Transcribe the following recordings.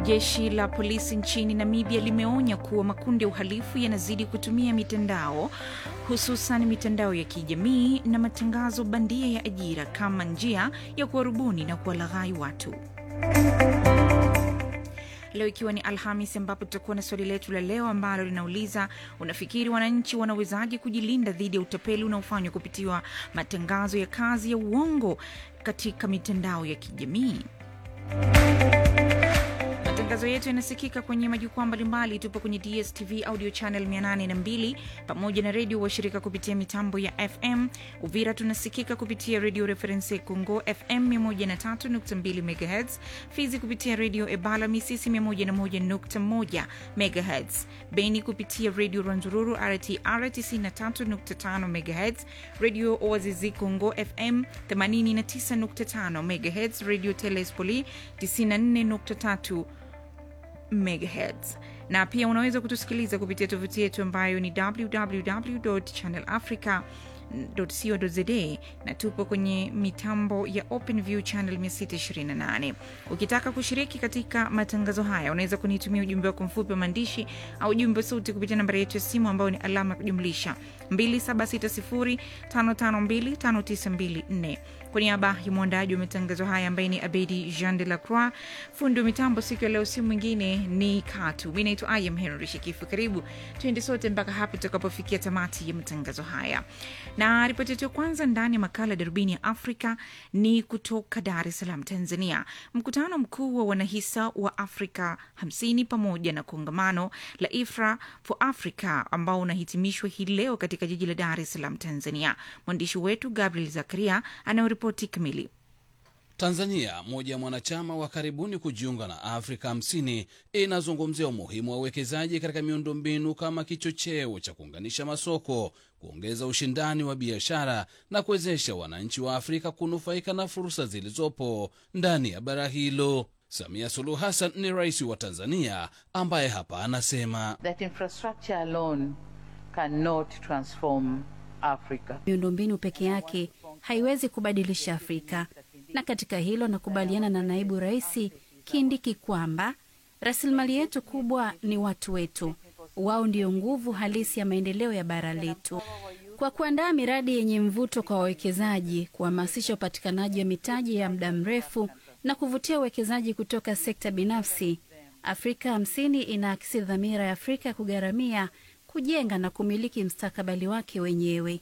Jeshi la polisi nchini Namibia limeonya kuwa makundi ya uhalifu yanazidi kutumia mitandao hususan mitandao ya kijamii na matangazo bandia ya ajira kama njia ya kuwarubuni na kuwalaghai watu. Leo ikiwa ni Alhamis, ambapo tutakuwa na swali letu la leo ambalo linauliza unafikiri wananchi wanawezaje kujilinda dhidi ya utapeli unaofanywa kupitiwa matangazo ya kazi ya uongo katika mitandao ya kijamii? Matangazo yetu yanasikika kwenye majukwaa mbalimbali. Tupo kwenye DSTV audio channel 802 pamoja na redio washirika kupitia mitambo ya FM. Uvira tunasikika kupitia redio Reference Congo FM 103.2 MHz, Fizi kupitia redio Ebala Misisi 101.1 MHz, Beni kupitia redio Rwanzururu RTR 93.5 MHz, redio Oazizi Congo FM 89.5 MHz, redio Telespoli 94.3 megahertz na pia unaweza kutusikiliza kupitia tovuti yetu ambayo ni www channel africa co.za na tupo kwenye mitambo ya OpenView channel 628. Ukitaka kushiriki katika matangazo haya, unaweza kunitumia ujumbe wako mfupi wa maandishi au ujumbe wa sauti kupitia nambari yetu ya simu ambayo ni alama ya kujumlisha 2760552594. Kwa niaba ya mwandaji wa matangazo haya ambaye ni Abedi Jean de la Croix, fundi wa mitambo siku ya leo, si mwingine ni Katu. Mi naitwa Ayam Henry Shikifu. Karibu tuende sote mpaka hapo tutakapofikia tamati ya matangazo haya na ripoti yetu ya kwanza ndani ya makala darubini ya Afrika ni kutoka Dar es Salaam, Tanzania. Mkutano mkuu wa wanahisa wa Afrika 50 pamoja na kongamano la IFRA for Africa ambao unahitimishwa hii leo katika jiji la Dar es Salaam, Tanzania. Mwandishi wetu Gabriel Zakaria anayoripoti kamili. Tanzania, moja ya mwanachama wa karibuni kujiunga na Afrika 50, inazungumzia umuhimu wa uwekezaji katika miundombinu kama kichocheo cha kuunganisha masoko, kuongeza ushindani wa biashara na kuwezesha wananchi wa Afrika kunufaika na fursa zilizopo ndani ya bara hilo. Samia Suluhu Hassan ni rais wa Tanzania ambaye hapa anasema that infrastructure alone cannot transform Africa. Miundombinu peke yake haiwezi kubadilisha Afrika, na katika hilo nakubaliana na naibu rais Kindiki kwamba rasilimali yetu kubwa ni watu wetu. Wao ndio nguvu halisi ya maendeleo ya bara letu. Kwa kuandaa miradi yenye mvuto kwa wawekezaji, kuhamasisha upatikanaji wa mitaji ya muda mrefu na kuvutia uwekezaji kutoka sekta binafsi, Afrika hamsini inaakisi dhamira ya Afrika kugharamia, kujenga na kumiliki mstakabali wake wenyewe.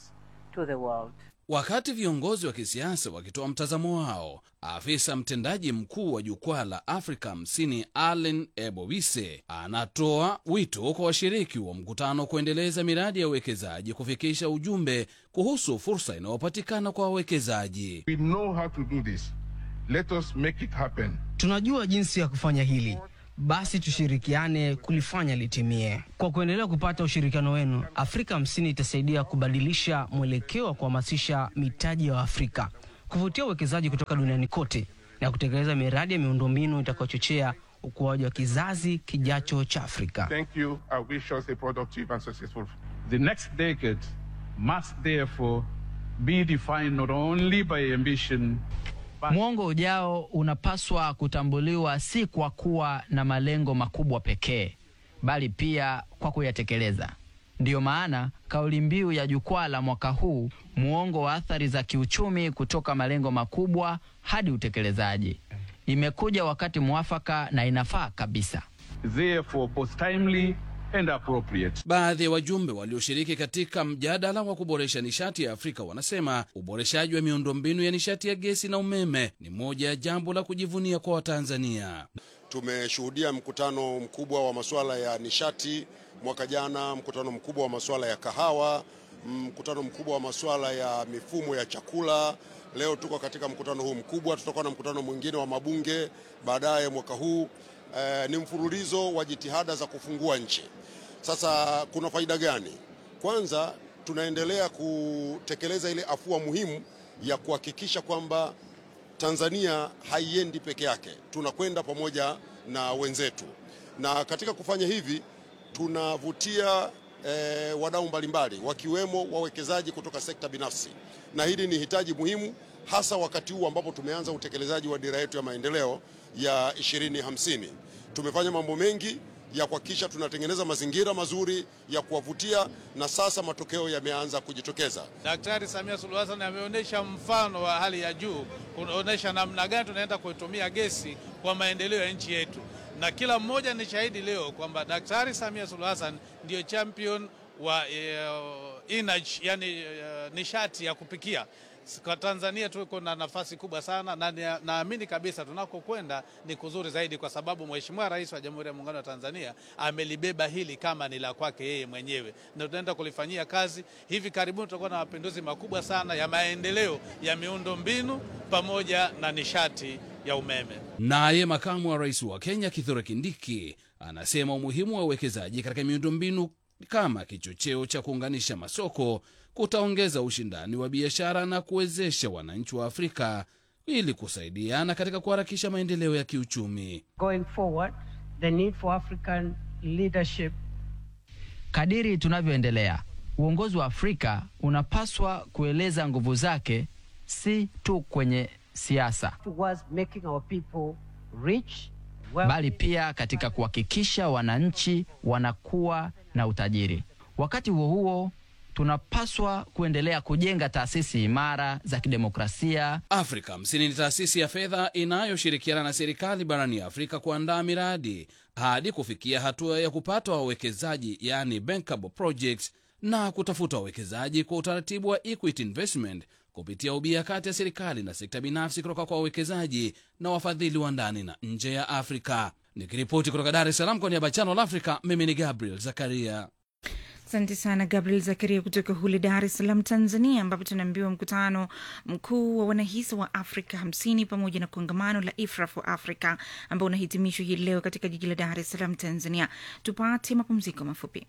To the world. Wakati viongozi wa kisiasa wakitoa mtazamo wao, afisa mtendaji mkuu wa jukwaa la Afrika 50 Allen Ebowise anatoa wito kwa washiriki wa mkutano kuendeleza miradi ya uwekezaji, kufikisha ujumbe kuhusu fursa inayopatikana kwa wawekezaji. We know how to do this. Let us make it happen. Tunajua jinsi ya kufanya hili, basi tushirikiane kulifanya litimie. Kwa kuendelea kupata ushirikiano wenu, Afrika hamsini itasaidia kubadilisha mwelekeo wa kuhamasisha mitaji ya Afrika, kuvutia uwekezaji kutoka duniani kote na kutekeleza miradi ya miundombinu itakayochochea ukuaji wa kizazi kijacho cha Afrika. Thank you. I wish us a productive and successful. The next decade must therefore be defined not only by ambition Mwongo ujao unapaswa kutambuliwa si kwa kuwa na malengo makubwa pekee, bali pia kwa kuyatekeleza. Ndiyo maana kauli mbiu ya jukwaa la mwaka huu, muongo wa athari za kiuchumi kutoka malengo makubwa hadi utekelezaji, imekuja wakati mwafaka na inafaa kabisa. therefore both timely and appropriate. Baadhi ya wajumbe walioshiriki katika mjadala wa kuboresha nishati ya Afrika wanasema uboreshaji wa miundombinu ya nishati ya gesi na umeme ni moja ya jambo la kujivunia kwa Watanzania. Tumeshuhudia mkutano mkubwa wa masuala ya nishati mwaka jana, mkutano mkubwa wa masuala ya kahawa, mkutano mkubwa wa masuala ya mifumo ya chakula. Leo tuko katika mkutano huu mkubwa, tutakuwa na mkutano mwingine wa mabunge baadaye mwaka huu. Eh, ni mfululizo wa jitihada za kufungua nchi. Sasa kuna faida gani? Kwanza tunaendelea kutekeleza ile afua muhimu ya kuhakikisha kwamba Tanzania haiendi peke yake, tunakwenda pamoja na wenzetu, na katika kufanya hivi tunavutia eh, wadau mbalimbali wakiwemo wawekezaji kutoka sekta binafsi, na hili ni hitaji muhimu hasa wakati huu ambapo tumeanza utekelezaji wa dira yetu ya maendeleo ya 2050. Tumefanya mambo mengi ya kuhakikisha tunatengeneza mazingira mazuri ya kuwavutia, na sasa matokeo yameanza kujitokeza. Daktari Samia Suluhu Hassan ameonyesha mfano wa hali ya juu, kuonyesha namna gani tunaenda kuitumia gesi kwa maendeleo ya nchi yetu, na kila mmoja ni shahidi leo kwamba Daktari Samia Suluhu Hassan ndiyo champion wa uh, energy, yani uh, nishati ya kupikia. Kwa Tanzania tuko na nafasi kubwa sana na naamini kabisa tunakokwenda ni kuzuri zaidi, kwa sababu Mheshimiwa Rais wa Jamhuri ya Muungano wa Tanzania amelibeba hili kama ni la kwake yeye mwenyewe, na tunaenda kulifanyia kazi. Hivi karibuni tutakuwa na mapinduzi makubwa sana ya maendeleo ya miundo mbinu pamoja na nishati ya umeme. Naye makamu wa rais wa Kenya Kithure Kindiki anasema umuhimu wa uwekezaji katika miundombinu kama kichocheo cha kuunganisha masoko kutaongeza ushindani wa biashara na kuwezesha wananchi wa Afrika ili kusaidiana katika kuharakisha maendeleo ya kiuchumi. Going forward, the need for African leadership. Kadiri tunavyoendelea, uongozi wa Afrika unapaswa kueleza nguvu zake si tu kwenye siasa, towards making our people rich, bali pia katika kuhakikisha wananchi wanakuwa na utajiri. Wakati huo huo tunapaswa kuendelea kujenga taasisi imara za kidemokrasia. Afrika Hamsini ni taasisi ya fedha inayoshirikiana na serikali barani Afrika kuandaa miradi hadi kufikia hatua ya kupata wawekezaji, yani bankable projects, na kutafuta wawekezaji kwa utaratibu wa equity investment kupitia ubia kati ya serikali na sekta binafsi kutoka kwa wawekezaji na wafadhili wa ndani na nje ya Afrika. Nikiripoti kutoka Dar es Salaam kwa niaba ya Channel Africa, mimi ni Gabriel Zakaria. Asante sana Gabriel Zakaria kutoka hule Dar es Salaam, Tanzania, ambapo tunaambiwa mkutano mkuu wa wanahisa wa Afrika hamsini pamoja na kongamano la IFRA for Africa ambao unahitimishwa hii leo katika jiji la Dar es Salaam, Tanzania. Tupate mapumziko mafupi.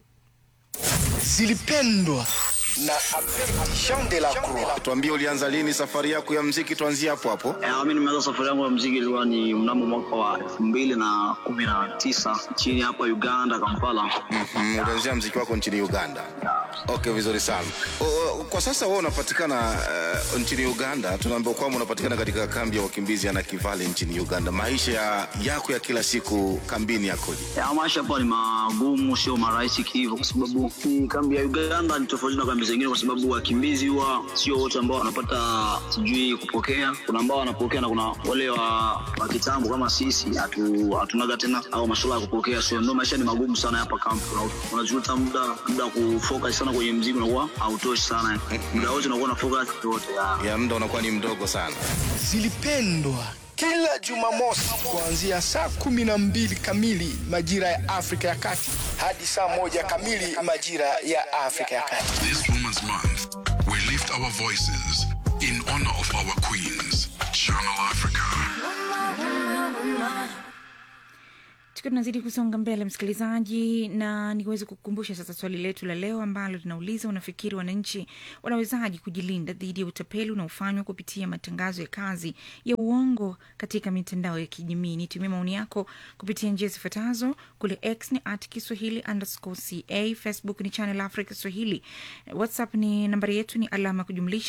Zilipendwa na Jean de la Croix. Tuambie, ulianza lini safari yako ya mziki? Tuanzie hapo hapo. Eh, mimi nimeanza safari yangu ya mziki ilikuwa ni mnamo mwaka wa elfu mbili na kumi na tisa nchini hapa Uganda, Kampala. Mm, ulianzia mziki wako nchini Uganda. Okay, vizuri sana. O, o, kwa sasa wewe unapatikana uh, nchini Uganda. Tunaambiwa kwamba unapatikana katika kambi ya wakimbizi ya Nakivale nchini Uganda. Maisha ya, yako ya kila siku kambini yakoje? Ya, maisha hapa ni magumu, sio marahisi hivyo, kwa sababu hii kambi ya Uganda ni tofauti na kambi zingine, kwa sababu wakimbizi huwa sio wote ambao wanapata sijui kupokea. Kuna ambao wanapokea na kuna wale wa, wa kitambo kama sisi hatu, hatunaga tena au masuala ya kupokea, so ndio maisha ni magumu sana hapa kambi. Una- Unajuta muda muda wa kufocus sana kwenye mziki unakuwa hautoshi sana, muda wote unakuwa na focus yote Ya muda unakuwa ni mdogo sana. Zilipendwa kila Jumamosi kuanzia saa kumi na mbili kamili majira ya Afrika ya Kati hadi saa moja kamili majira ya Afrika ya Kati. This Women's Month, we lift our voices in honor of our queens. Channel Africa. tukiwa tunazidi kusonga mbele msikilizaji na niweze kukumbusha sasa swali letu la leo ambalo linauliza unafikiri wananchi wanawezaji kujilinda dhidi ya utapeli unaofanywa kupitia matangazo ya kazi ya uongo katika mitandao ya kijamii nitumie maoni yako kupitia njia zifuatazo kule x ni at kiswahili underscore ca facebook ni channel africa swahili whatsapp ni nambari yetu ni alama ya kujumlisha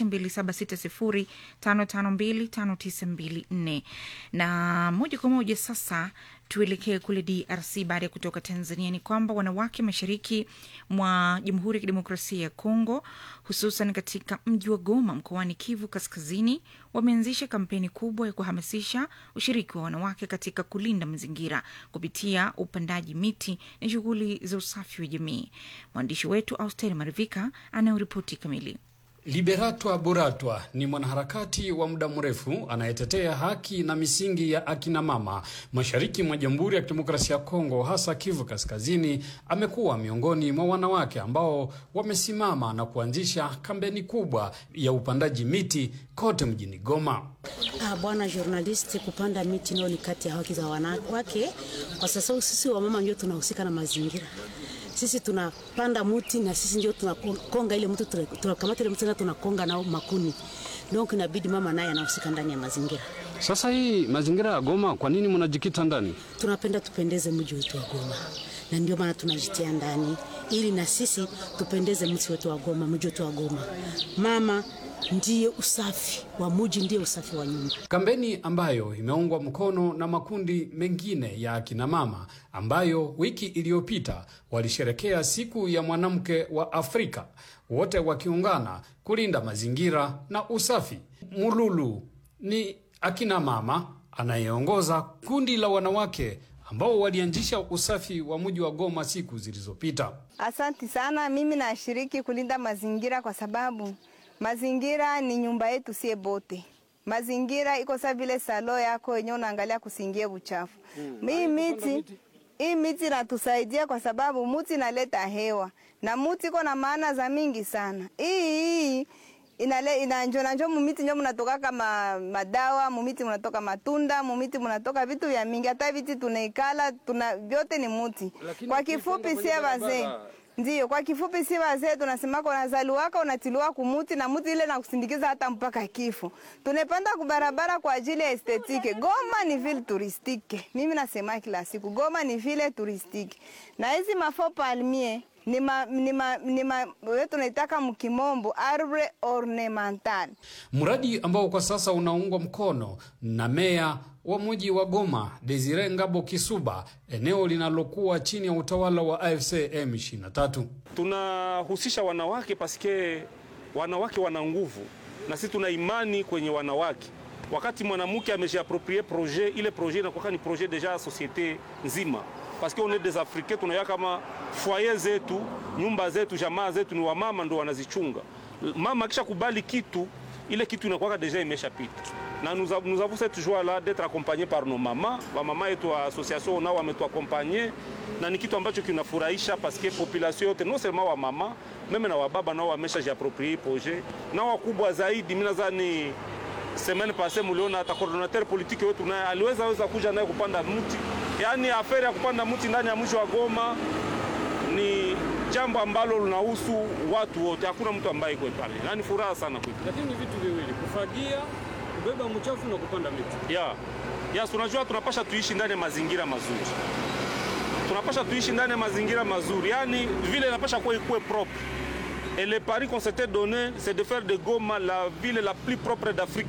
2760552594 na moja kwa moja sasa tuelekee kule DRC baada ya kutoka Tanzania. Ni kwamba wanawake mashariki mwa Jamhuri ya Kidemokrasia ya Kongo, hususan katika mji wa Goma mkoani Kivu Kaskazini, wameanzisha kampeni kubwa ya kuhamasisha ushiriki wa wanawake katika kulinda mazingira kupitia upandaji miti na shughuli za usafi wa jamii. Mwandishi wetu Austeri Marivika anayoripoti kamili. Liberatwa Buratwa ni mwanaharakati wa muda mrefu anayetetea haki na misingi ya akina mama mashariki mwa Jamhuri ya Kidemokrasia ya Kongo, hasa Kivu Kaskazini. Amekuwa miongoni mwa wanawake ambao wamesimama na kuanzisha kampeni kubwa ya upandaji miti kote mjini Goma. Ah, bwana journalist, kupanda miti nao ni kati ya haki za wanawake, kwa sababu sisi wamama ndio tunahusika na mazingira sisi tunapanda muti na sisi ndio tunakonga ile mti, tunakamata ile mti na tunakonga nao makuni. Donc inabidi mama naye anahusika ndani ya mazingira. Sasa hii mazingira ya Goma, kwa nini mnajikita ndani? Tunapenda tupendeze mji wetu wa Goma, na ndio maana tunajitia ndani ili na sisi tupendeze mji wetu wa Goma, mji wetu wa Goma. Mama ndiye usafi wa muji, ndiye usafi wa nyumba. Kampeni ambayo imeungwa mkono na makundi mengine ya akina mama ambayo wiki iliyopita walisherekea siku ya mwanamke wa Afrika, wote wakiungana kulinda mazingira na usafi. Mululu ni akina mama anayeongoza kundi la wanawake ambao walianzisha usafi wa mji wa Goma siku zilizopita. Asanti sana. Mimi nashiriki kulinda mazingira kwa sababu mazingira ni nyumba yetu sie bote. Mazingira iko sa vile salo yako wenyewe unaangalia kusingie uchafu. Mm. Hii miti hii miti inatusaidia kwa sababu muti inaleta hewa na muti iko na maana za mingi sana. Hii hii inale inanjo nanjo mumiti njo munatoka kama madawa, mumiti munatoka matunda, mumiti munatoka vitu vya mingi. Hata viti tunaikala tuna vyote ni muti. Kwa kifupi sie wazee Ndiyo, kwa kifupi si wazee tunasemaka unazaliwaka unatiliwa kumuti na muti ile na kusindikiza hata mpaka kifo. Tunapanda kubarabara kwa ajili ya estetike. Goma ni vile turistike. Mimi nasema kila siku Goma ni vile turistike. Na hizi mafo palmier ni ma, ni ma, ni ma, wewe tunaitaka mkimombo arbre ornemental. Mradi ambao kwa sasa unaungwa mkono na meya wa mji wa Goma Desire Ngabo Kisuba, eneo linalokuwa chini ya utawala wa AFC M23. Tunahusisha wanawake paske wanawake wana nguvu na sisi tuna imani kwenye wanawake. Wakati mwanamke ameshaaproprie projet, ile projet inakuwa ni projet deja ya societe nzima paske on est des africains, tunaya kama foyer zetu, nyumba zetu, jamaa zetu ni wamama ndo wanazichunga. Mama akisha kubali kitu, ile kitu inakuwa deja imeshapita na nous, av nous avons cette joie là d'être accompagnés par nos mamas wamama yetu wa association nao wametuakompanye na ni kitu ambacho kinafurahisha paske population yote non seulement wa mama meme na wababa nao wamesha jiaproprie projet na wakubwa zaidi. Mimi nadhani semaine passée muliona hata coordinateur politique wetu naye aliweza weza kuja naye kupanda mti, yaani aferi ya kupanda mti ndani ya mji wa Goma ni jambo ambalo linahusu watu wote, hakuna mtu ambaye iko pale, na ni furaha sana kwetu. Lakini ni vitu viwili, kufagia kubeba mchafu na kupanda miti. Ya. Ya, tunajua tunapasha tuishi ndani ya mazingira mazuri. Tunapasha tuishi ndani ya mazingira mazuri. Yaani vile inapasha kuwa ikuwe propre. Et le pari qu'on s'était donné, c'est de faire de Goma la ville la plus propre d'Afrique.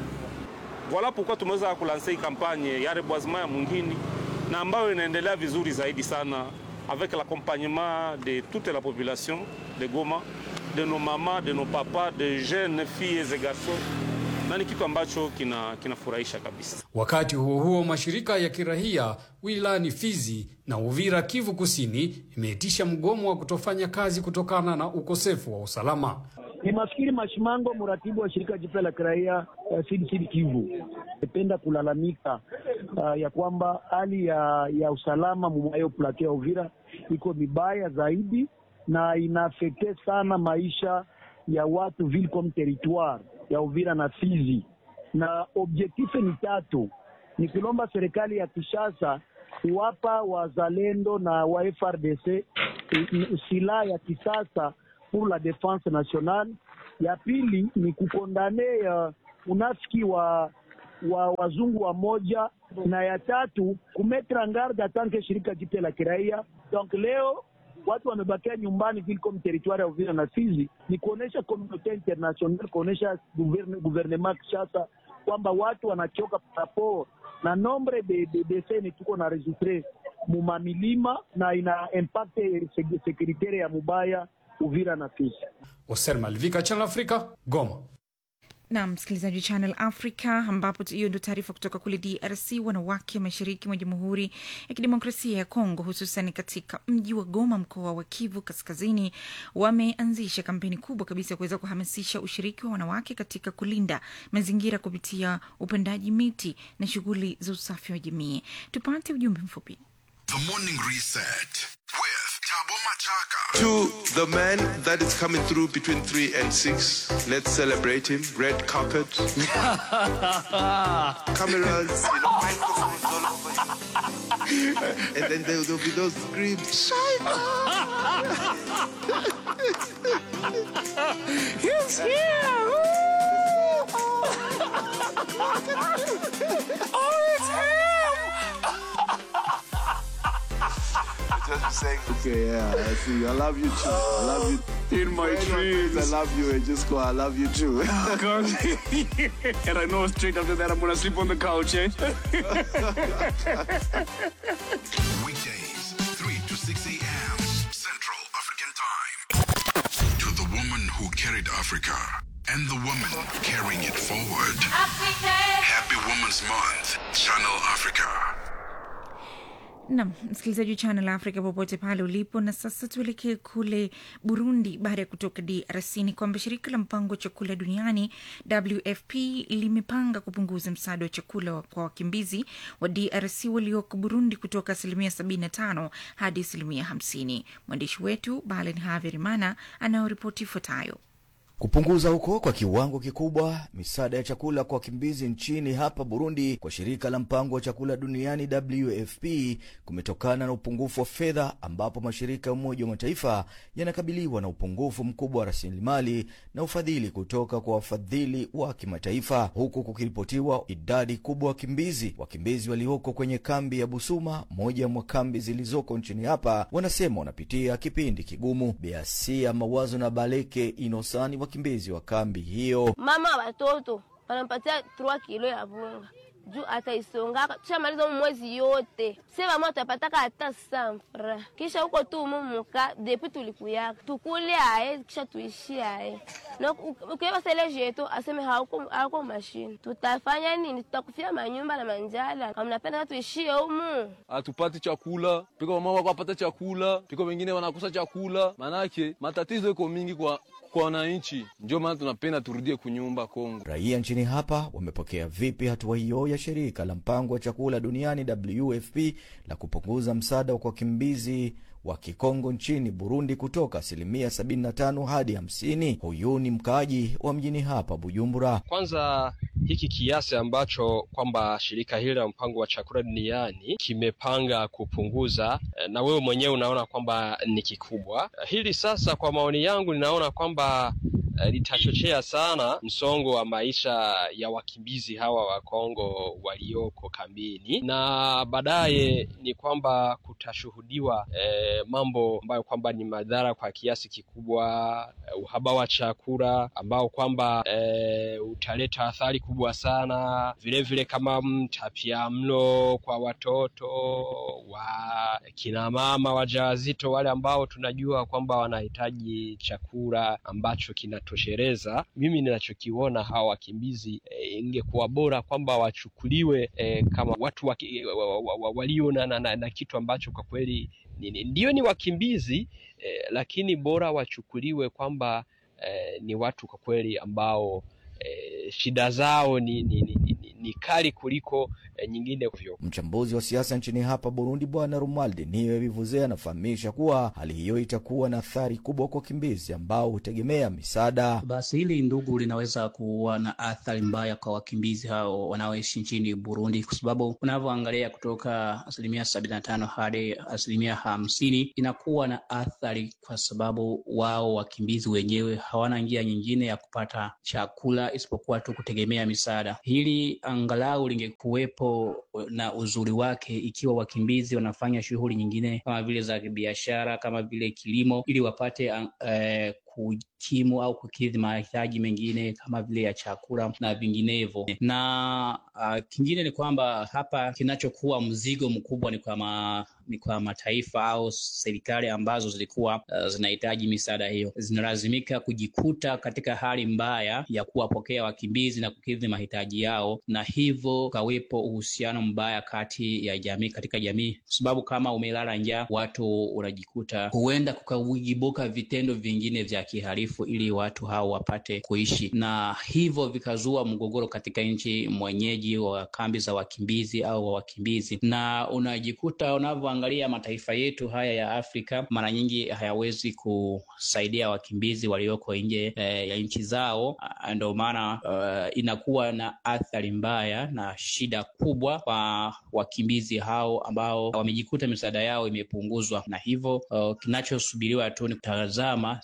Voilà pourquoi tumeweza kulanse hii kampanye ya reboisement ya mwingine na ambayo inaendelea vizuri zaidi sana avec l'accompagnement de toute la population de Goma, de nos mamans, de nos papas, de jeunes filles et garçons na ni kitu ambacho kinafurahisha kina kabisa. Wakati huo huo, mashirika ya kirahia wilayani Fizi na Uvira, Kivu Kusini, imeitisha mgomo wa kutofanya kazi kutokana na ukosefu wa usalama. Ni mafikiri Mashimango, mratibu wa shirika jipya la kiraia uh, Sud Sud Kivu, napenda kulalamika uh, ya kwamba hali ya, ya usalama mumayo plateau ya Uvira iko mibaya zaidi na inaafekte sana maisha ya watu ville comme territoire ya Uvira na Fizi, na objektife ni tatu: ni kulomba serikali ya Kinshasa kuwapa wazalendo na wa FRDC silaha ya kisasa pour la defense nationale. Ya pili ni kukondane uh, unafiki wa wa wazungu wa moja, na ya tatu kumetre en garde atanke shirika jipya la kiraia. Donc leo watu wamebakia nyumbani vile comme territoire ya Uvira na Fizi, ni kuonesha communauté international, kuonesha gouvernement Kinshasa kwamba watu wanachoka rapport na nombre de, de deseni tuko na registre mumamilima na ina impact securitaire ya mubaya Uvira na Fizi. Oser Malvika, Channel Africa, Goma. na msikilizaji wa Channel Africa, ambapo hiyo ndio taarifa kutoka kule DRC. Wanawake mashariki mwa Jamhuri ya Kidemokrasia ya Kongo, hususan katika mji wa Goma, mkoa wa Kivu Kaskazini, wameanzisha kampeni kubwa kabisa ya kuweza kuhamasisha ushiriki wa wanawake katika kulinda mazingira kupitia upandaji miti na shughuli za usafi wa jamii. Tupate ujumbe mfupi. The Morning Reset with Tabo Machaka. To the man that is coming through between 3 and 6, let's celebrate him. Red carpet. Cameras, you know, microphones all over him. and then there will be those screams. He's here! oh, it's him! just saying. Okay, yeah, I see. I love you too. I love you. In my dreams. I love you, and just go, I love you too. God. and I know straight after that I'm gonna sleep on the couch, eh? Weekdays, 3 to 6 a.m. Central African Time. To the woman who carried Africa and the woman carrying it forward. Happy Women's Month, Channel Africa. Nam msikilizaji wa Channel Africa popote pale ulipo. Na sasa tuelekee kule Burundi. Baada ya kutoka DRC ni kwamba shirika la mpango wa chakula duniani WFP limepanga kupunguza msaada wa chakula kwa wakimbizi wa DRC walioko Burundi kutoka asilimia 75 hadi asilimia 50. Mwandishi wetu Balen Haverimana anayoripoti ifuatayo. Kupunguza huko kwa kiwango kikubwa misaada ya chakula kwa wakimbizi nchini hapa Burundi kwa shirika la mpango wa chakula duniani WFP kumetokana na upungufu wa fedha, ambapo mashirika ya Umoja wa Mataifa yanakabiliwa na upungufu mkubwa wa rasilimali na ufadhili kutoka kwa wafadhili wa kimataifa, huku kukiripotiwa idadi kubwa wakimbizi. Wakimbizi walioko kwenye kambi ya Busuma, moja mwa kambi zilizoko nchini hapa, wanasema wanapitia kipindi kigumu. Beasia Mawazo na Baleke Inosani wakimbizi wa kambi hiyo. Mama wa watoto wanampatia 3 kilo ya bunga juu ataisongaka tushamaliza mu mwezi yote sema tutapataka hata samfra kisha huko tu mumuka depuis tulikuyaka tukule aye kisha tuishi aye na ukiwa sele jeto aseme hauko hauko mashine tutafanya nini tutakufia manyumba na manjala kama mnapenda tuishie humu hatupati chakula piko mama wako apata chakula piko wengine wanakosa chakula manake matatizo iko mingi kwa kwa wananchi, ndio maana tunapenda turudie kunyumba Kongo. Raia nchini hapa wamepokea vipi hatua hiyo ya shirika la mpango wa chakula duniani WFP la kupunguza msaada kwa wakimbizi wa Kikongo nchini Burundi kutoka asilimia 75 hadi 50? Huyu ni mkaaji wa mjini hapa Bujumbura. Kwanza hiki kiasi ambacho kwamba shirika hili la mpango wa chakula duniani kimepanga kupunguza, na wewe mwenyewe unaona kwamba ni kikubwa. Hili sasa, kwa maoni yangu, ninaona kwamba litachochea sana msongo wa maisha ya wakimbizi hawa wa Kongo walioko kambini, na baadaye ni kwamba kutashuhudiwa eh, mambo ambayo kwamba ni madhara kwa kiasi kikubwa, eh, uhaba wa chakula ambao kwamba eh, utaleta athari kubwa sana, vile vile kama mtapiamlo kwa watoto wa kina mama wajawazito, wale ambao tunajua kwamba wanahitaji chakula ambacho kina toshereza. Mimi ninachokiona hawa wakimbizi e, ingekuwa bora kwamba wachukuliwe e, kama watu waki, wa, wa, wa, walio na, na, na, na kitu ambacho kwa kweli ndio ni wakimbizi e, lakini bora wachukuliwe kwamba e, ni watu kwa kweli ambao e, shida zao ni, ni, ni, ni, ni kali kuliko e, nyingine vyo. Mchambuzi wa siasa nchini hapa Burundi, Bwana Romuald Niwe Bivuze anafahamisha kuwa hali hiyo itakuwa na athari kubwa kwa wakimbizi ambao hutegemea misaada. Basi hili ndugu, linaweza kuwa na athari mbaya kwa wakimbizi hao wanaoishi nchini Burundi, kwa sababu unavyoangalia kutoka asilimia sabini na tano hadi asilimia hamsini inakuwa na athari, kwa sababu wao wakimbizi wenyewe hawana njia nyingine ya kupata chakula isipokuwa tu kutegemea misaada. Hili angalau lingekuwepo na uzuri wake ikiwa wakimbizi wanafanya shughuli nyingine kama vile za biashara kama vile kilimo, ili wapate uh, kukimu au kukidhi mahitaji mengine kama vile ya chakula na vinginevyo. Na uh, kingine ni kwamba hapa kinachokuwa mzigo mkubwa ni kwa ma, ni kwa mataifa au serikali ambazo zilikuwa uh, zinahitaji misaada hiyo, zinalazimika kujikuta katika hali mbaya ya kuwapokea wakimbizi na kukidhi mahitaji yao, na hivyo ukawepo uhusiano mbaya kati ya jamii katika jamii, kwa sababu kama umelala njaa, watu unajikuta huenda kukajibuka vitendo vingine vya kihalifu ili watu hao wapate kuishi, na hivyo vikazua mgogoro katika nchi mwenyeji wa kambi za wakimbizi au wa wakimbizi, na unajikuta unavyoangalia mataifa yetu haya ya Afrika mara nyingi hayawezi kusaidia wakimbizi walioko nje eh, ya nchi zao. Ndio maana uh, inakuwa na athari mbaya na shida kubwa kwa wakimbizi hao ambao wamejikuta misaada yao imepunguzwa, na hivyo uh, kinachosubiriwa tu ni kutazama serikali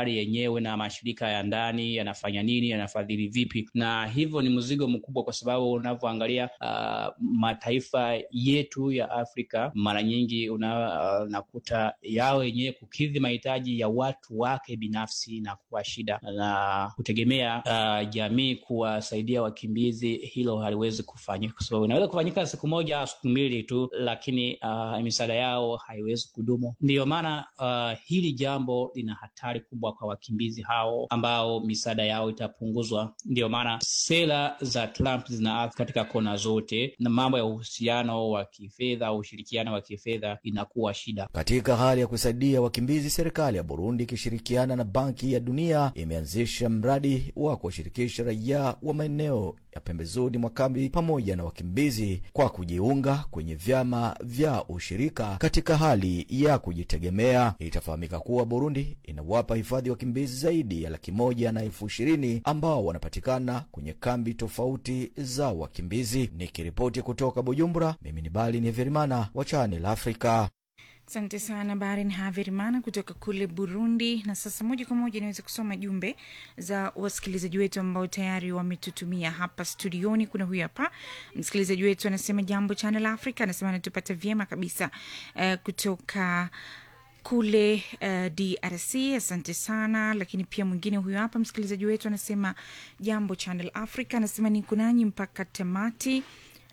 serikali yenyewe na mashirika ya ndani yanafanya nini, yanafadhili vipi, na hivyo ni mzigo mkubwa, kwa sababu unavyoangalia uh, mataifa yetu ya Afrika mara nyingi una, uh, nakuta yao yenyewe kukidhi mahitaji ya watu wake binafsi na kuwa shida, na kutegemea uh, jamii kuwasaidia wakimbizi, hilo haliwezi kufanyika, kwa sababu inaweza kufanyika siku moja au siku mbili tu, lakini uh, misaada yao haiwezi kudumu. Ndiyo maana uh, hili jambo lina hatari kubwa kwa wakimbizi hao ambao misaada yao itapunguzwa. Ndiyo maana sera za Trump zina katika kona zote, na mambo ya uhusiano wa kifedha au ushirikiano wa kifedha inakuwa shida. Katika hali ya kusaidia wakimbizi, serikali ya Burundi ikishirikiana na Banki ya Dunia imeanzisha mradi wa kuwashirikisha raia wa maeneo ya pembezoni mwa kambi pamoja na wakimbizi kwa kujiunga kwenye vyama vya ushirika katika hali ya kujitegemea. Itafahamika kuwa Burundi inawapa hifadhi wakimbizi zaidi ya laki moja na elfu ishirini ambao wanapatikana kwenye kambi tofauti za wakimbizi. Nikiripoti kutoka Bujumbura, mimi ni Bali ni Verimana wa Channel Africa. Asante sana Barin Haverimana kutoka kule Burundi. Na sasa moja kwa moja niweze kusoma jumbe za wasikilizaji wetu ambao tayari wametutumia hapa studioni. Kuna huyu hapa msikilizaji wetu anasema, jambo Channel Africa, anasema anatupata vyema kabisa uh, kutoka kule uh, DRC. Asante sana. Lakini pia mwingine huyu hapa msikilizaji wetu anasema, jambo Channel Africa, anasema niko nanyi mpaka tamati.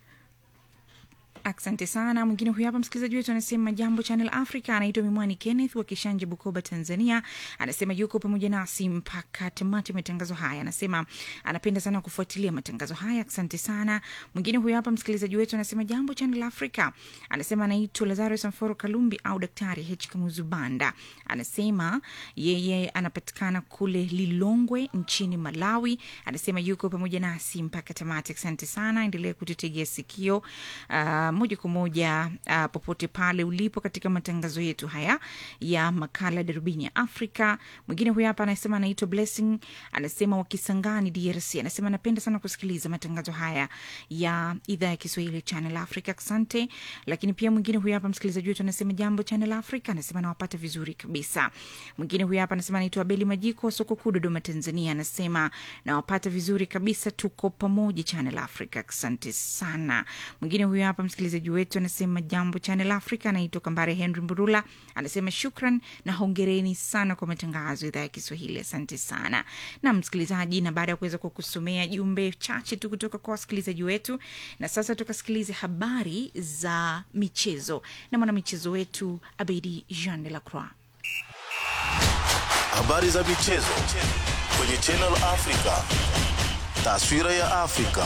Asante sana. Mwingine huyu hapa msikilizaji wetu anasema jambo Channel Africa, anaitwa Mimwani Kenneth wa Kishanje, Bukoba, Tanzania. Anasema yuko pamoja nasi mpaka tamati matangazo haya. Anasema anapenda sana kufuatilia matangazo haya. Asante sana. Mwingine huyu hapa msikilizaji wetu anasema jambo Channel Africa, anasema anaitwa Lazarus Amforo Kalumbi au Daktari H Kamuzu Banda. Anasema yeye anapatikana kule Lilongwe nchini Malawi. Anasema yuko pamoja nasi mpaka tamati. Asante sana, endelea kututegea sikio uh, moja kwa moja uh, popote pale ulipo katika matangazo yetu haya ya makala darubini ya Afrika. Mwingine huyu hapa anasema anaitwa Blessing, anasema wakisangani DRC, anasema anapenda sana kusikiliza matangazo haya ya idhaa ya Kiswahili Channel Africa. Asante. Lakini pia mwingine huyu hapa msikilizaji wetu anasema jambo Channel Africa, anasema nawapata vizuri kabisa. Mwingine huyu hapa anasema anaitwa Beli Majiko wa soko kuu Dodoma, Tanzania, anasema nawapata vizuri kabisa, tuko pamoja Channel Africa. Asante sana. Mwingine huyu hapa msikilizaji wetu anasema jambo Channel Africa, anaitwa Kambare Henry Mburula, anasema shukran na hongereni sana kwa matangazo idhaa ya Kiswahili. Asante sana na msikilizaji, na baada ya kuweza kukusomea jumbe chache tu kutoka kwa wasikilizaji wetu, na sasa tukasikilize habari za michezo na mwanamichezo wetu Abedi Jean de la Croix. Habari za michezo kwenye Channel Africa, taswira ya Afrika.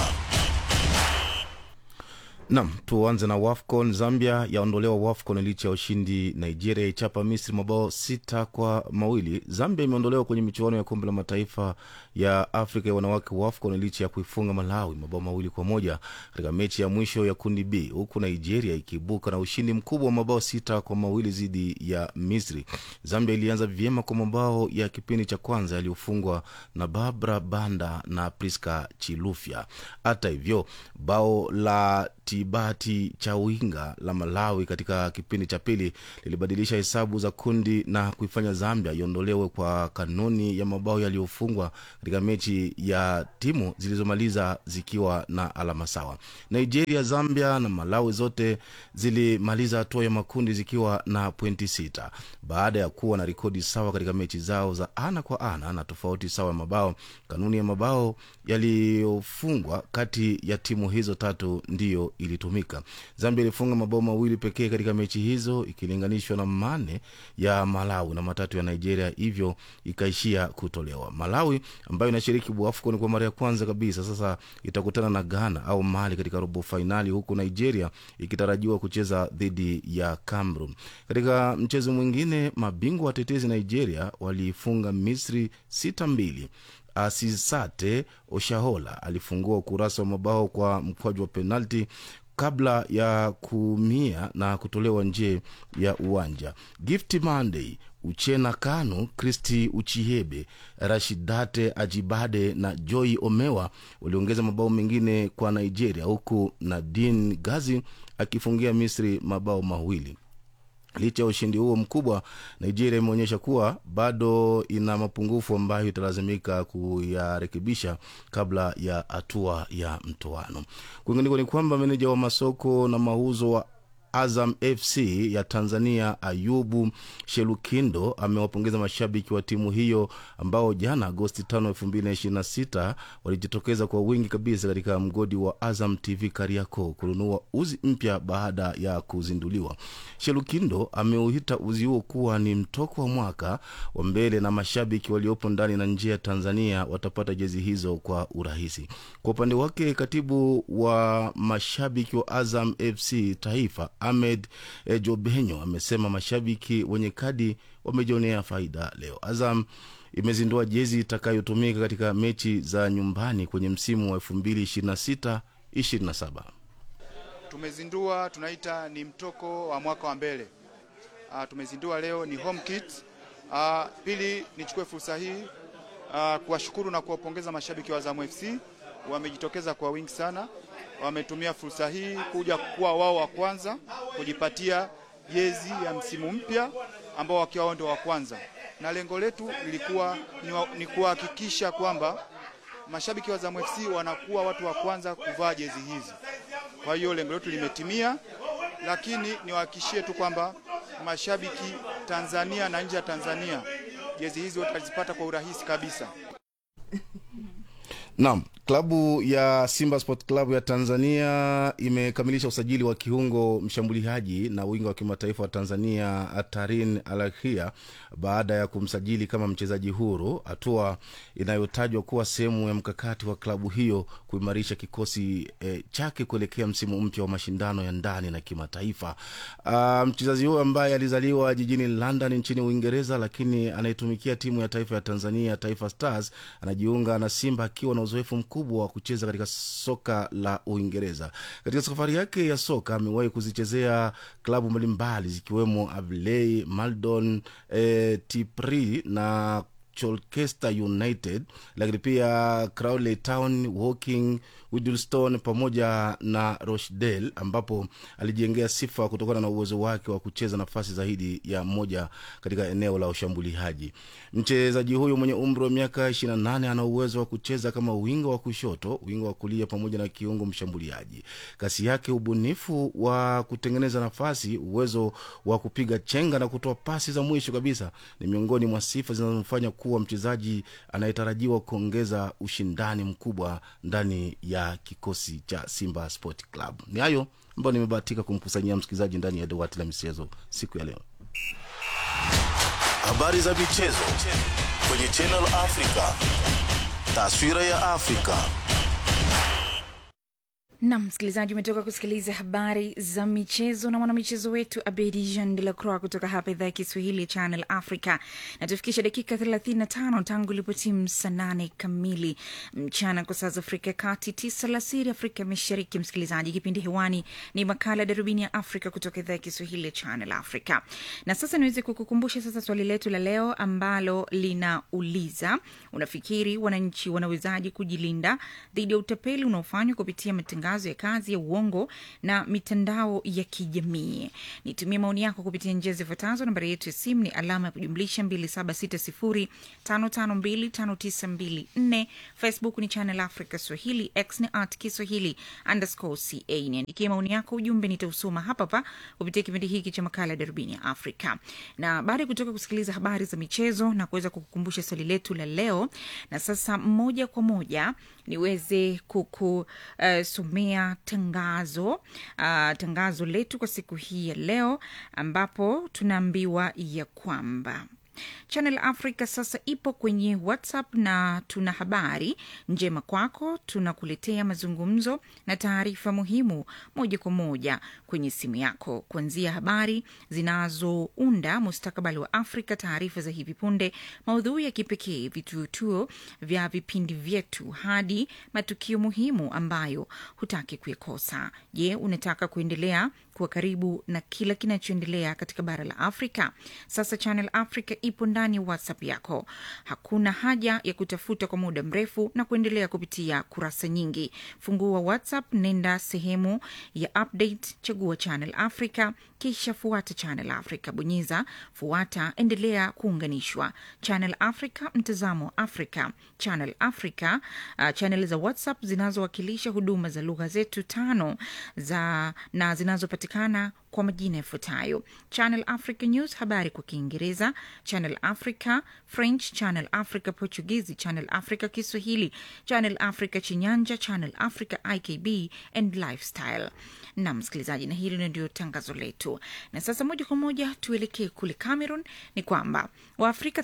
Nam, tuanze na WAFCON. Zambia yaondolewa WAFCON licha ya ushindi. Nigeria ichapa Misri mabao sita kwa mawili. Zambia imeondolewa kwenye michuano ya kombe la mataifa ya Afrika ya wanawake WAFCON licha ya kuifunga Malawi mabao mawili kwa moja katika mechi ya mwisho ya kundi B, huku Nigeria ikiibuka na ushindi mkubwa wa mabao sita kwa mawili dhidi ya Misri. Zambia ilianza vyema kwa mabao ya kipindi cha kwanza yaliyofungwa na Barbara Banda na Priska Chilufya. Hata hivyo bao la Tibati Chawinga la Malawi katika kipindi cha pili lilibadilisha hesabu za kundi na kuifanya Zambia iondolewe kwa kanuni ya mabao yaliyofungwa katika mechi ya timu zilizomaliza zikiwa na alama sawa. Nigeria, Zambia na Malawi zote zilimaliza hatua ya makundi zikiwa na pointi sita baada ya kuwa na rekodi sawa katika mechi zao za ana kwa ana na tofauti sawa ya mabao. Kanuni ya mabao yaliyofungwa kati ya timu hizo tatu ndiyo ilitumika. Zambia ilifunga mabao mawili pekee katika mechi hizo ikilinganishwa na mane ya Malawi na matatu ya Nigeria, hivyo ikaishia kutolewa. Malawi ambayo inashiriki AFCON kwa mara ya kwanza kabisa sasa itakutana na Ghana au Mali katika robo fainali, huku Nigeria ikitarajiwa kucheza dhidi ya Cameroon. Katika mchezo mwingine, mabingwa watetezi Nigeria waliifunga Misri sita mbili. Asisate Oshahola alifungua ukurasa wa mabao kwa mkwaju wa penalti kabla ya kuumia na kutolewa nje ya uwanja. Gift Monday, Uchena Kanu, Kristi Uchihebe, Rashidate Ajibade na Joy Omewa waliongeza mabao mengine kwa Nigeria, huku Nadine Gazi akifungia Misri mabao mawili. Licha ya ushindi huo mkubwa, Nigeria imeonyesha kuwa bado ina mapungufu ambayo italazimika kuyarekebisha kabla ya hatua ya mtoano. Kwingineko ni kwamba meneja wa masoko na mauzo wa Azam FC ya Tanzania Ayubu Shelukindo amewapongeza mashabiki wa timu hiyo ambao jana Agosti 5, 2026 walijitokeza kwa wingi kabisa katika mgodi wa Azam TV Kariakoo kununua uzi mpya baada ya kuzinduliwa. Shelukindo ameuita uzi huo kuwa ni mtoko wa mwaka wa mbele na mashabiki waliopo ndani na nje ya Tanzania watapata jezi hizo kwa urahisi. Kwa upande wake, katibu wa mashabiki wa Azam FC taifa Ahmed eh, Jobenyo amesema mashabiki wenye kadi wamejionea faida leo. Azam imezindua jezi itakayotumika katika mechi za nyumbani kwenye msimu wa 2026 27. tumezindua tunaita ni mtoko wa mwaka wa mbele. Uh, tumezindua leo ni home kit. Uh, pili nichukue fursa hii uh, kuwashukuru na kuwapongeza mashabiki wa Azam FC wamejitokeza kwa wingi sana, wametumia fursa hii kuja kuwa wao wa kwanza kujipatia jezi ya msimu mpya ambao wakiwa wao ndio wa kwanza, na lengo letu lilikuwa ni, wa, ni kuhakikisha kwamba mashabiki wa Azam FC wanakuwa watu wa kwanza kuvaa jezi hizi. Kwa hiyo lengo letu limetimia, lakini niwahakikishie tu kwamba mashabiki Tanzania na nje ya Tanzania jezi hizi watazipata kwa urahisi kabisa. Naam, klabu ya Simba Sport Club ya Tanzania imekamilisha usajili wa kiungo mshambuliaji na winga wa kimataifa wa Tanzania Tarin Alakhia baada ya kumsajili kama mchezaji huru, hatua inayotajwa kuwa sehemu ya mkakati wa klabu hiyo kuimarisha kikosi eh, chake kuelekea msimu mpya wa mashindano ya ndani na kimataifa. Uh, mchezaji huyo ambaye alizaliwa jijini London nchini Uingereza, lakini anayetumikia timu ya taifa ya Tanzania Taifa Stars anajiunga na Simba akiwa na uzoefu mkubwa wa kucheza katika soka la Uingereza. Katika safari yake ya soka amewahi kuzichezea klabu mbalimbali zikiwemo Avley, Maldon, eh, Tipri na Colchester United, lakini pia Crawley Town, Woking, Widlestone pamoja na Rochdale, ambapo alijengea sifa kutokana na uwezo wake wa kucheza nafasi zaidi ya moja katika eneo la ushambuliaji. Mchezaji huyu mwenye umri wa miaka 28 ana uwezo wa kucheza kama winga wa kushoto, winga wa kulia pamoja na kiungo mshambuliaji. Kasi yake, ubunifu wa kutengeneza nafasi, uwezo wa kupiga chenga na kutoa pasi za mwisho kabisa ni miongoni mwa sifa zinazomfanya kuwa mchezaji anayetarajiwa kuongeza ushindani mkubwa ndani ya kikosi cha Simba Sport Club. Ni hayo ambayo nimebahatika kumkusanyia msikilizaji ndani ya dawati la michezo siku ya leo. Habari za michezo kwenye Channel Africa. Taswira ya Afrika. nam msikilizaji umetoka kusikiliza habari za michezo na mwanamichezo wetu abedi jean de la croix kutoka hapa idhaa ya kiswahili ya channel africa na tufikisha dakika 35 tangu ilipotimu saa nane kamili mchana kwa saa za afrika ya kati tisa la siri afrika ya mashariki msikilizaji kipindi hewani ni makala ya darubini ya afrika kutoka idhaa ya kiswahili ya channel africa na sasa niweze kukukumbusha sasa swali letu la leo ambalo linauliza unafikiri wananchi wanawezaji kujilinda dhidi ya utapeli unaofanywa kupitia matangazo ya kazi ya uongo na mitandao ya kijamii nitumie maoni yako kupitia njia zifuatazo nambari yetu ya simu ni alama ya kujumlisha 276055259254 facebook ni channel africa swahili x ni at kiswahili underscore ca niandikie maoni yako ujumbe nitausoma hapa hapa kupitia kipindi hiki cha makala ya darubini ya afrika na baada ya kutoka kusikiliza habari za michezo na kuweza kukukumbusha swali letu la leo na sasa moja kwa moja niweze kukusomea uh, tangazo uh, tangazo letu kwa siku hii ya leo ambapo tunaambiwa ya kwamba Channel Africa sasa ipo kwenye WhatsApp na tuna habari njema kwako. Tunakuletea mazungumzo na taarifa muhimu moja kwa moja kwenye simu yako, kuanzia habari zinazounda mustakabali wa Afrika, taarifa za hivi punde, maudhui ya kipekee, vitutuo vya vipindi vyetu, hadi matukio muhimu ambayo hutaki kuyakosa. Je, unataka kuendelea kuwa karibu na kila kinachoendelea katika bara la Afrika. Sasa Channel Africa ipo ndani ya WhatsApp yako. Hakuna haja ya kutafuta kwa muda mrefu na kuendelea kupitia kurasa nyingi. Fungua WhatsApp, nenda sehemu ya update, chagua Channel Africa, kisha fuata Channel Africa, bonyeza fuata, endelea kuunganishwa. Channel Africa, mtazamo wa Afrika. Channel Africa, uh, channel za WhatsApp zinazowakilisha huduma za lugha zetu tano za na zinazopatikana kwa majina yafuatayo: Channel Africa News, habari kwa Kiingereza; Channel Africa French; Channel Africa Portuguese; Channel Africa Kiswahili; Channel Africa Chinyanja; Channel Africa IKB and Lifestyle. Na msikilizaji, na hili ndio tangazo letu. Na sasa moja kwa moja tuelekee kule Cameroon. Ni kwamba Waafrika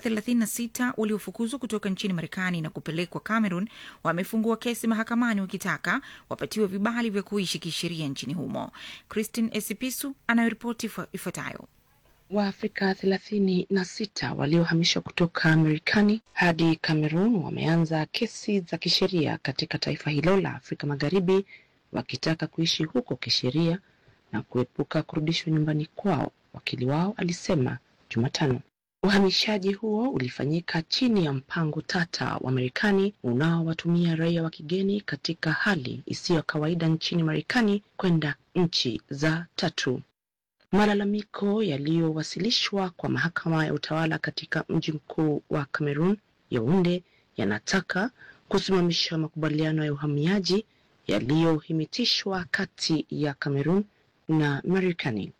36 waliofukuzwa kutoka nchini Marekani na kupelekwa Cameroon wamefungua kesi mahakamani wakitaka wapatiwe vibali vya kuishi kisheria nchini humo. Christine Esipisu anayoripoti ifuatayo. Waafrika thelathini na sita waliohamishwa kutoka Marekani hadi Cameroon wameanza kesi za kisheria katika taifa hilo la Afrika Magharibi wakitaka kuishi huko kisheria na kuepuka kurudishwa nyumbani kwao, wakili wao alisema Jumatano. Uhamishaji huo ulifanyika chini ya mpango tata wa Marekani unaowatumia raia wa kigeni katika hali isiyo ya kawaida nchini Marekani kwenda nchi za tatu. Malalamiko yaliyowasilishwa kwa mahakama ya utawala katika mji mkuu wa Cameroon, Yaounde, yanataka kusimamisha makubaliano ya uhamiaji yaliyohimitishwa kati ya Cameroon na Marekani.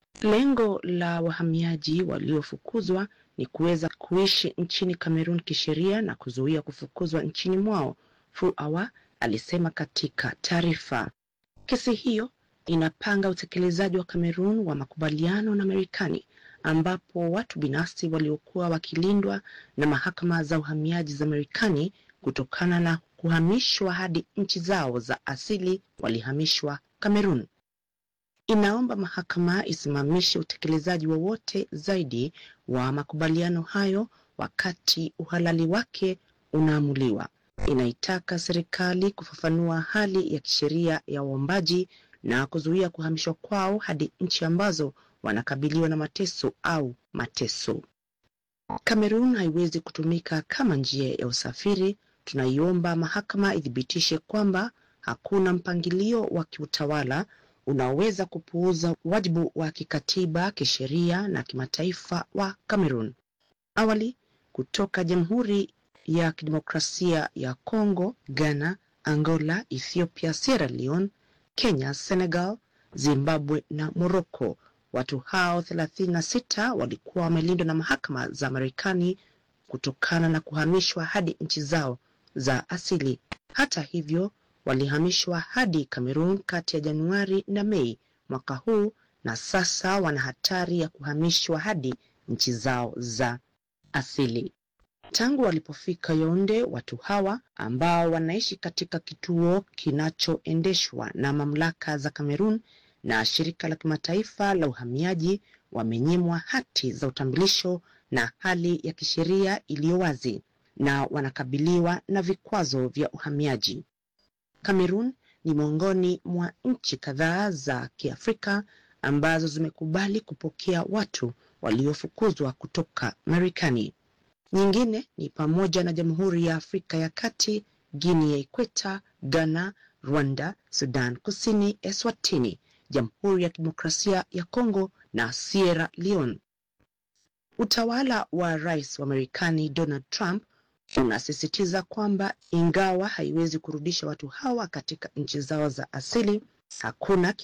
Lengo la wahamiaji waliofukuzwa ni kuweza kuishi nchini Cameroon kisheria na kuzuia kufukuzwa nchini mwao, Fuawa alisema katika taarifa. Kesi hiyo inapanga utekelezaji wa Cameroon wa makubaliano na Marekani ambapo watu binafsi waliokuwa wakilindwa na mahakama za uhamiaji za Marekani kutokana na kuhamishwa hadi nchi zao za asili walihamishwa Cameroon. Inaomba mahakama isimamishe utekelezaji wowote zaidi wa makubaliano hayo wakati uhalali wake unaamuliwa. Inaitaka serikali kufafanua hali ya kisheria ya waombaji na kuzuia kuhamishwa kwao hadi nchi ambazo wanakabiliwa na mateso au mateso. Kamerun haiwezi kutumika kama njia ya usafiri. Tunaiomba mahakama ithibitishe kwamba hakuna mpangilio wa kiutawala unaoweza kupuuza wajibu wa kikatiba, kisheria na kimataifa wa Kamerun. Awali, kutoka Jamhuri ya Kidemokrasia ya Kongo, Ghana, Angola, Ethiopia, Sierra Leone, Kenya, Senegal, Zimbabwe na Morocco. Watu hao 36 walikuwa wamelindwa na mahakama za Marekani kutokana na kuhamishwa hadi nchi zao za asili. Hata hivyo, walihamishwa hadi Cameroon kati ya Januari na Mei mwaka huu na sasa wana hatari ya kuhamishwa hadi nchi zao za asili. Tangu walipofika Yaounde, watu hawa ambao wanaishi katika kituo kinachoendeshwa na mamlaka za Cameroon na shirika la kimataifa la uhamiaji wamenyimwa hati za utambulisho na hali ya kisheria iliyo wazi na wanakabiliwa na vikwazo vya uhamiaji. Cameroon ni miongoni mwa nchi kadhaa za Kiafrika ambazo zimekubali kupokea watu waliofukuzwa kutoka Marekani. Nyingine ni pamoja na Jamhuri ya Afrika ya Kati, Guinea ya Ikweta, Ghana, Rwanda, Sudan Kusini, Eswatini, Jamhuri ya Kidemokrasia ya Kongo na Sierra Leone. Utawala wa Rais wa Marekani Donald Trump unasisitiza kwamba ingawa haiwezi kurudisha watu hawa katika nchi zao za asili, hakuna